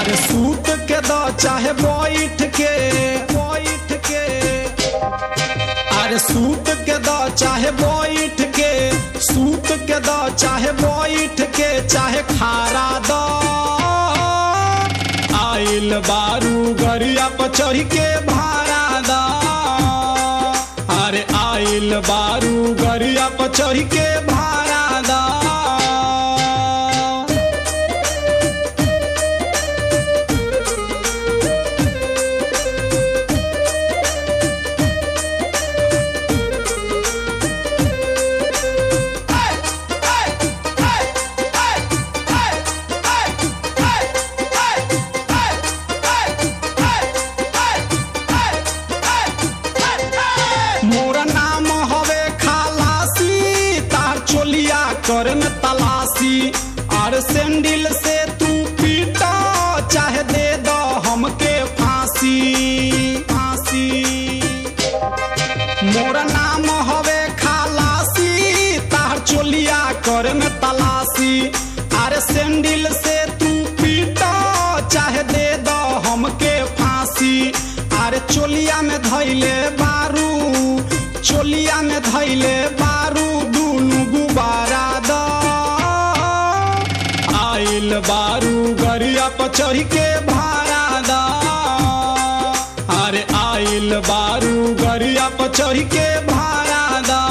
अरे सूत के द चाहे बैठ के बैठ के अरे सूत के द चाहे बैठ के सूत के द चाहे बैठ के चाहे खारा द आइल बारू गरिया पर चढ़ के भाड़ा द अरे आइल बारू गरिया पर चढ़ के भाड़ा द मोरा नाम हवे खालासी तार चोलिया कर में तलाशी और सैंडल से तू पीटा चाहे दे दो हमके फांसी फांसी मोरा नाम हवे खालासी तार चोलिया कर में तलाशी अरे सैंडल से तू पीटा चाहे दे दो हमके फांसी अरे चोलिया में धैले बारू चोलिया में धैले बारू दुनु गुबारा द आइल बारू गरिया पर चढ़ के भाड़ा द अरे आइल बारू गरिया पर चढ़ के भाड़ा द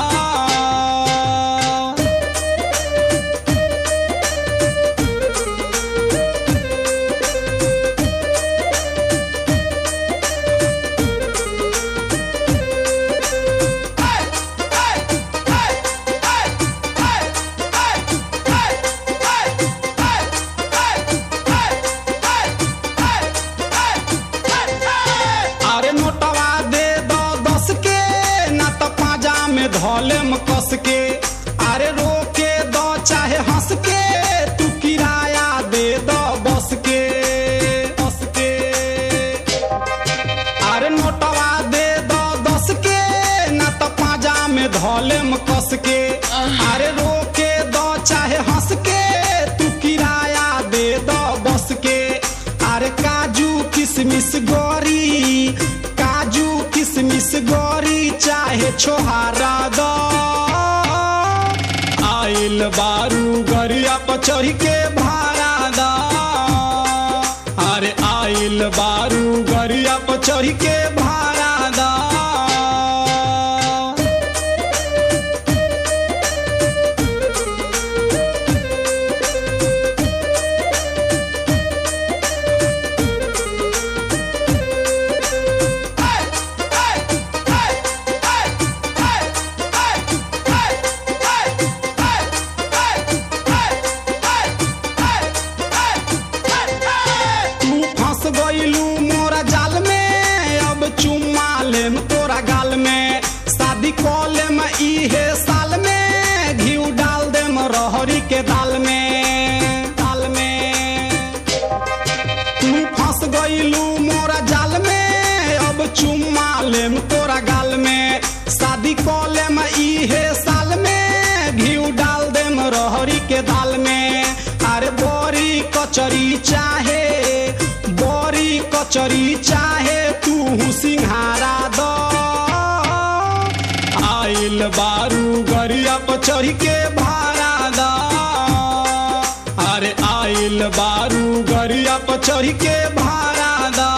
अरे नोटवा दे दो दस के ना तो पाजा में धोलेम कस के अरे रोके दो चाहे हंस के तू किराया दे दो बस के बस के अरे नोटवा दे दो दस के ना तो पाजा में धोलेम कस के अरे रोके दो चाहे हंस के तू किराया दे दो बस के अरे काजू किशमिश गोरी काजू किशमिश गोरी चाहे छोहारा दो आइल बारू गरिया पर चढ़ के भाड़ा द अरे आइल बारू गरिया पर चढ़ के भाड़ा द तू फंस गईलू मोरा जाल में अब चुम्मा लेम तोरा गाल में शादी कॉले में इहे साल में घी डाल देम रहरी के दाल में दाल में तू फंस गईलू मोरा जाल में अब चुम्मा लेम तोरा गाल में शादी कॉले में इहे साल में घी डाल देम रहरी के दाल में अरे बोरी कचरी चाहे बोरी कचरी चाहे तू सिंहारा दो आइल बारू गरिया पर चढ़ के भाड़ा द अरे आइल बारू गरिया पर चढ़ के भाड़ा द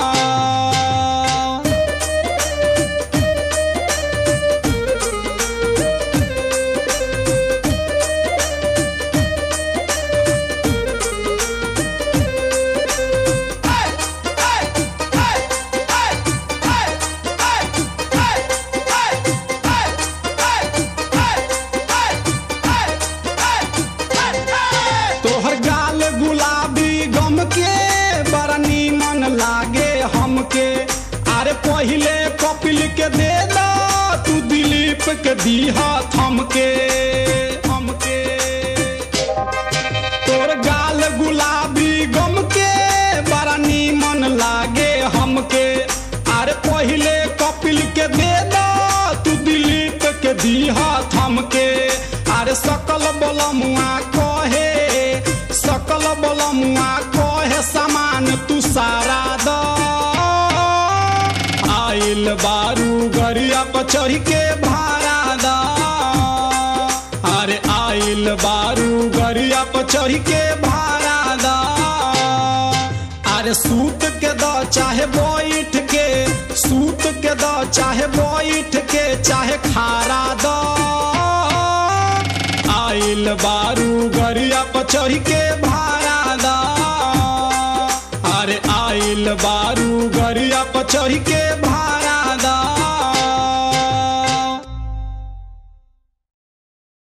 तोहर गाल गुलाबी गम के बड़ा नीमन लागे हमके अरे पहिले कपिल के दे दो तू दिलीप के दीहा थमके हमके तोर गाल गुलाबी गम के बड़ा नीमन लागे हमके अरे पहिले कपिल के दे दो तू दिलीप के दीहा थमके अरे सकल बलमुआ कहे सकल बलमुआ कहे सामान तू सारा द आइल बारू गरिया पर चढ़ के भाड़ा द अरे आइल बारू गरिया पर चढ़ के भाड़ा द अरे सूत के द चाहे बैठ के सूत के द चाहे बैठ के चाहे खारा द आइल बारू गरिया पर चढ़ के भाड़ा द अरे आइल बारू गरिया पर चढ़ के भाड़ा